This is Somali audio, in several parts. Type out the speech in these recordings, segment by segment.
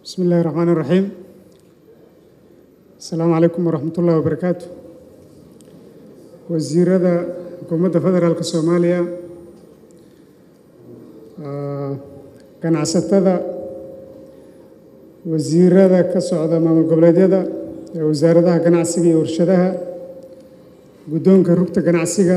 بسم الله الرحمن الرحيم السلام عليكم ورحمة الله وبركاته wasiirada xukuumadda federaalka soomaaliya ganacsatada wasiirada ka socda maamul goboleedyada ee wasaaradaha ganacsiga iyo warshadaha guddoonka rugta ganacsiga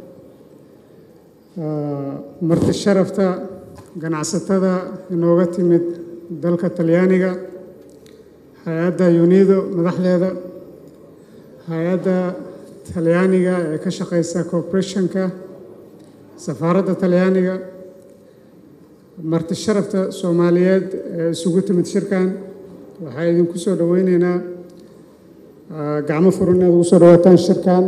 marti sharafta ganacsatada inooga timid dalka talyaaniga hay-adda yunido madaxdeeda hay-adda talyaaniga ee ka shaqeysa corporationka safaaradda talyaaniga marti sharafta soomaaliyeed ee isugu timid shirkan waxaa idinku soo dhoweyneynaa gacmo furan inaad ugu soo dhawaataan shirkan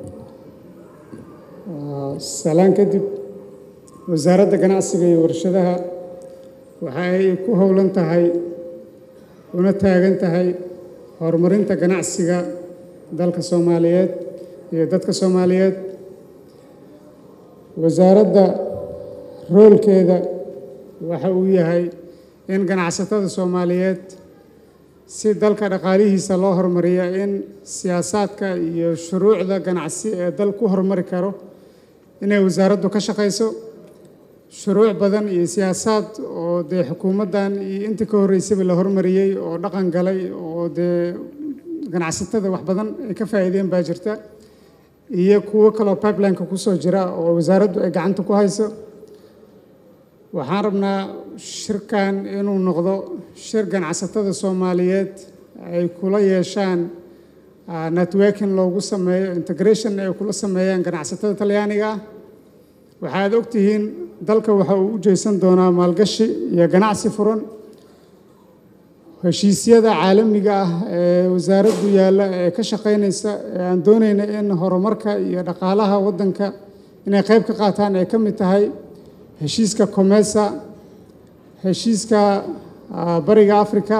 salaan kadib wasaaradda ganacsiga iyo warshadaha waxa ay ku howlan tahay una taagan tahay horumarinta ganacsiga dalka soomaaliyeed iyo dadka soomaaliyeed wasaaradda roolkeeda waxa uu yahay in ganacsatada soomaaliyeed si dalka dhaqaalihiisa loo horumariya in siyaasaadka iyo shuruucda ganacsi ee dal ku horumari karo inay wasaaraddu ka shaqayso shuruuc badan iyo siyaasaad oo dee xukuumaddan iyo intii ka horreysaba la hormariyey oo dhaqan galay oo dee ganacsatada wax badan ay ka faa'iideen baa jirta iyo kuwo kaloo pipelineka kusoo jira oo wasaaraddu ay gacanta ku hayso waxaan rabnaa shirkan inuu noqdo shir ganacsatada soomaaliyeed ay kula yeeshaan networking loogu sameeyo integration ay kula sameeyaan ganacsatada talyaaniga ah waxaad ogtihiin dalka waxa uu u jeysan doonaa maalgashi iyo ganacsi furan heshiisyada caalamiga ah ee wasaaraddu yaalla ee ka shaqaynaysa ee aan doonayna in horumarka iyo dhaqaalaha waddanka inay qayb ka qaataan ay ka mid tahay heshiiska comesa heshiiska bariga africa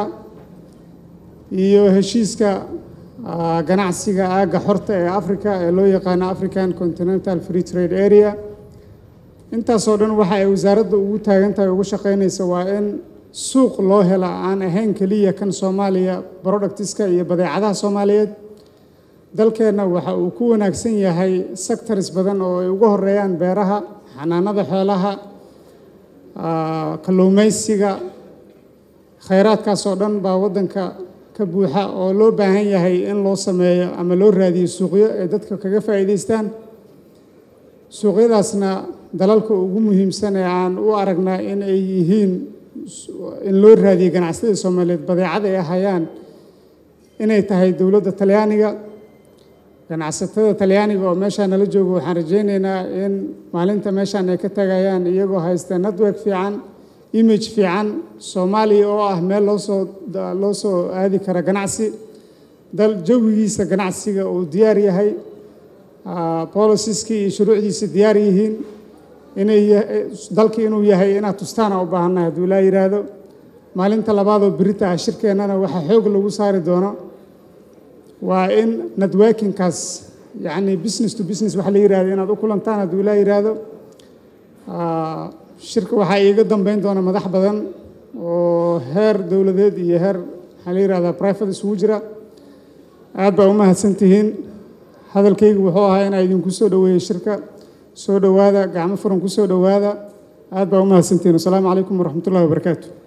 iyo heshiiska ganacsiga aagga xorta ee africa ee loo yaqaano african continental free trade area intaasoo dhan waxa ay wasaaradda ugu taagan tahay ugu shaqaynaysa waa in suuq loo hela aan ahayn keliya kan soomaaliya productiska iyo badeecadaha soomaaliyeed dalkeenna waxa uu ku wanaagsan yahay sectors badan oo ay ugu horeeyaan beeraha xanaanada xoolaha kalluumaysiga khayraadkaasoo dhan baa waddanka ka buuxa oo loo baahan yahay in loo sameeyo ama loo raadiyo suuqyo ay dadka kaga faa'iidaystaan suuqyadaasna dalalka ugu muhiimsan ee aan u aragnaa in ay yihiin in loo raadiyo ganacsatada soomaaliyeed badeecada ay hayaan inay tahay dowladda talyaaniga ganacsatada talyaaniga oo meeshaa nala joogo waxaan rajaynaynaa in maalinta meeshaan ay ka tagayaan iyagoo haysta network fiican image fiican soomaaliya oo ah meel loosoo loo soo aadi kara ganacsi dal jawigiisa ganacsiga uu diyaar yahay boliciskii iyo shuruucdiisa diyaar yihiin inay dalka inuu yahay inaad tustaana u baahannahay hadduu ilaa yidhaahdo maalinta labaadoo berita ah shirkeennana waxaa xoog lagu saari doono waa in networkingkaas yacni business to business waxa la yidhahdo inaad u kulantaan hadduu ilaa yidhaahdo shirka waxaa iiga dambeyn doona madax badan oo heer dowladeed iyo heer maxaa la yidhahdaa private isugu jira aad baa u mahadsantihiin hadalkaygu wuxuu ahaa inaa idinku soo dhoweeyey shirka soo dhowaada gacmo furan ku soo dhowaada aad baa u mahadsantihiin wasalaamu calaykum waraxmatullahi wabarakaatu